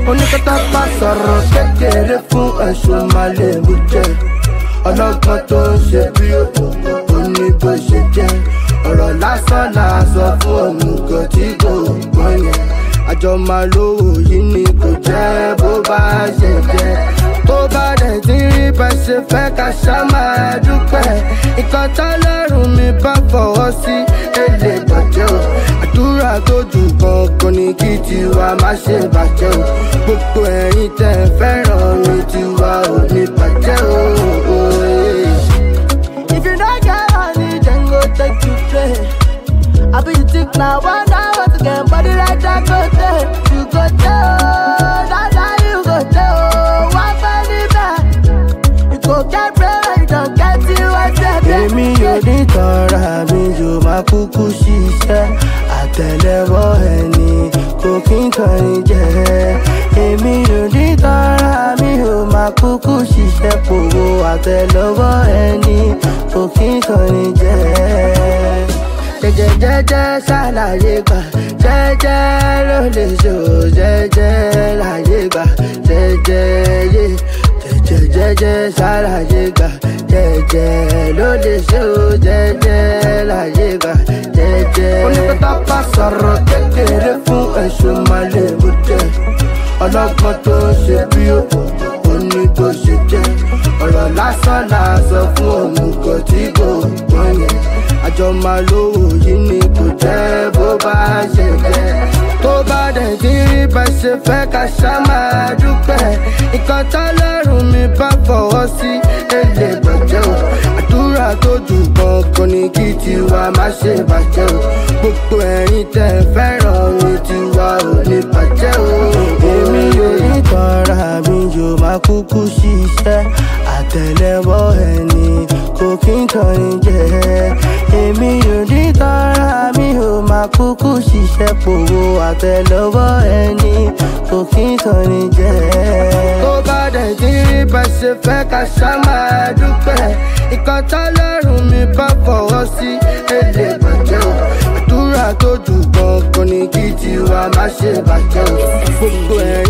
oníkọ́tà bá sọ̀rọ̀ kékeré fún ẹ̀sùn máa lè mú jẹ ọlọ́gbọ́n tó ń ṣe bí ó ní bó ṣe jẹ́ ọ̀rọ̀ lásán là sọ fún òmùgọ̀ tí kò gbọ́n yẹn àjọ máa lówó yìí ni kò jẹ́ bó bá ṣe jẹ́ tó bá dẹ̀ ti rí bá ṣe fẹ́ ká ṣá máa dúpẹ́ nǹkan tọ́lọ́run mi bá fọwọ́ sí èlé bàjẹ́ o àdúrà tó jù kankan ní kí tiwa má ṣe bàjẹ́ o gbogbo ẹ̀yin tẹ̀ fẹ́ràn mi tiwa ò ní bàjẹ́ o. If you don't get money, then go take you play. I be you think now, one hour to get body like that go there. You go there, oh, that that you go there, oh, one penny back. You go get bread, you don't get you a step. èmi ò ní tọ́ra mi yóò máa kúkú ṣiṣẹ́ àtẹ̀lẹ́wọ́ ẹni kò kí n kọrin jẹ́ èmi ò ní tọ́ra mi yóò máa kúkú ṣiṣẹ́ pòwó àtẹ̀lẹ́wọ́ ẹni kò kí n kọrin jẹ́ jẹjẹjẹjẹ ṣàlàyé gbà jẹjẹ ló lè ṣò jẹjẹ láyé gbà jẹjẹ yé jẹjẹjẹjẹ ṣàlàyé gbà jẹjẹ ló lè ṣò jẹjẹ láyé gbà jẹjẹ. onípẹ́tà bá sọ̀rọ̀ kékeré fún ẹ̀sùn máa lè mú jẹ ọlọ́gbọ́n tó ń ṣe bí ó ní bó ṣe jẹ́ ọ̀rọ̀ lásán là sọ fún òmùgọ̀ tí kò gbọ́n yẹn àjọ máa lówó yìí ni kò jẹ́ bó bá ṣe jẹ́ tó bá dẹ̀ ti rí bá ṣe fẹ́ ká ṣá máa dúpẹ́ nǹkan tọ́lọ́run mi bá fọwọ́ sí èlé bàjẹ́ o àdúrà tó jù kankan ní kí tiwa má ṣe bàjẹ́ o gbogbo ẹ̀yin tẹ̀ fẹ́ràn mi tiwa ò ní bàjẹ́ o èmi ò ní tọ́ra mi yóò máa kúkú ṣiṣẹ́ àtẹ̀lẹ́wọ́ ẹni kò kí n kọrin jẹ́ èmi ò ní tọ́ra mi ò máa kúkú ṣiṣẹ́ pòwó àtẹ̀lẹ́wọ́ ẹni kò kí n kọrin jẹ́. tó bá dẹ̀ ti rí bá ṣe fẹ́ ká ṣá máa dúpẹ́ nǹkan tọ́lọ́run mi bá fọwọ́ sí èlé bàjẹ́ o àdúrà tó jù kankan ní kí tiwa má ṣe bàjẹ́ o gbogbo ẹ̀rín.